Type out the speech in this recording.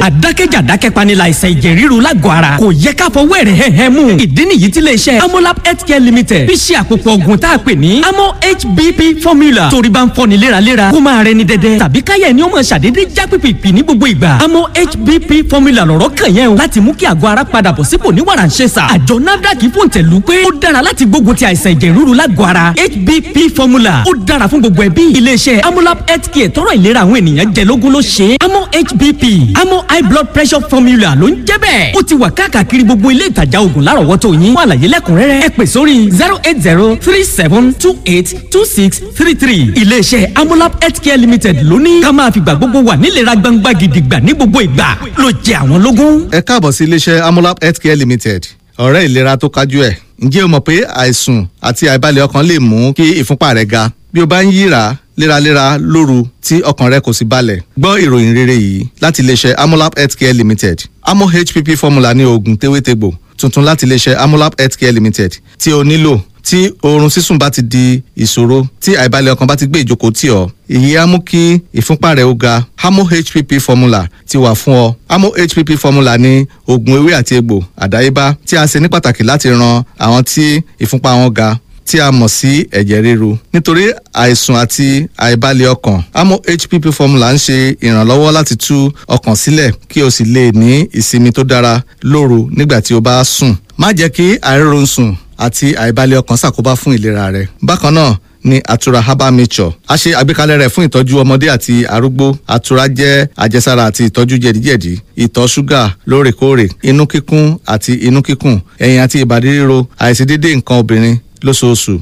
àdákẹ́jà dákẹ́panilà àìsàn ẹ̀jẹ̀ ríru lágọ̀ọ́ ara kò yẹ ká fọwọ́ ẹ̀rẹ̀ hẹ́hẹ́ mú ìdí nìyí tí iléeṣẹ́ amolab healthcare limited fi ṣe àpòpọ̀ ògùn tá a pè ní amo hbp formula torí bá ń fọ́ni léraléra kó máa rẹni dẹ́dẹ́ tàbí káyẹ̀ ni ó máa ṣàdédé já pìpìpì ní gbogbo ìgbà amo hbp formula lọ̀rọ̀ kàn yẹn o láti mú kí àgọ́ ara padà bọ̀ sípò ní wàràǹṣeṣà àjọ nafdac fòǹtẹ̀lù pé ó dára láti gbógun ti àìsàn ẹ̀jẹ̀ ríru lágọ̀ọ́ ara hbp formula ó dára fún gbogbo ẹbí iléeṣẹ́ amolab healthcare tọrọ ìlera àwọn ènìyàn jẹ lógún ló ṣe é amo hbp amo high blood pressure formula ló ń jẹ́ bẹ́ẹ̀ ó ti wà káàkiri gbogbo ilé ìtajà oògùn lárọ̀wọ́tò yín fún àlàyé lẹ́kùnrẹ́rẹ́ ẹ pè sórí zero eight zero three seven two eight two six three three iléeṣẹ́ amolab healthcare limited ló ní ká máa fìgbà gbogbo wà nílera gbangba gidigba ní gbogbo ìgbà ló jẹ àwọn lógún. ẹ káàbọ̀ sí iléeṣẹ́ amolab healthcare limited ọ̀rẹ́ ìlera tó kájú ẹ̀ ǹjẹ́ o mọ̀ pé àìsùn àti àìbalẹ̀ ọkàn lè mú kí ìfúnpá rẹ̀ ga bí o bá ń yíra léraléra lóru tí ọkàn rẹ kò sì balẹ̀ gbọ́ ìròyìn rere yìí láti iléeṣẹ́ amolab healthcare limited amo hpp formula ní oògùn tewétegbò tuntun láti iléeṣẹ́ amolab healthcare limited tí o nílò tí oorun sísùn bá ti di ìṣòro tí àìbalẹ̀ ọkàn bá ti gbé ìjókòó tì ọ́ èyí á mú kí ìfúnpá rẹ̀ ó ga amo hpp formula ti wà fún ọ amo hpp formula ní oògùn ewé àti egbò àdáyébá tí a ṣe ní pàtàkì láti ran àwọn tí ìfúnpá wọn ga tí a mọ̀ sí ẹ̀jẹ̀ ríru nítorí àìsùn àti àìbalẹ̀ ọkàn amo hpp formula ń ṣe ìrànlọ́wọ́ láti tú ọkàn sílẹ̀ kí o sì lè ní ìsinmi tó dára lóru nígbà tí o bá sùn má jẹ́ kí àìrórun sùn àti àìbalẹ̀ ọkàn ṣàkóbá fún ìlera rẹ bákan náà ní àtura herbal nature a ṣe àgbékalẹ̀ rẹ̀ fún ìtọ́jú ọmọdé àti arúgbó àtura jẹ́ àjẹsára àti ìtọ́jú jẹ̀díjẹ̀dí ìtọ̀ ṣúgà lóòrèkóòrè inú kíkún àti inú kíkùn ẹ̀yìn àti ìbàdí ríro àìṣedéédé nǹkan obìnrin lóṣooṣù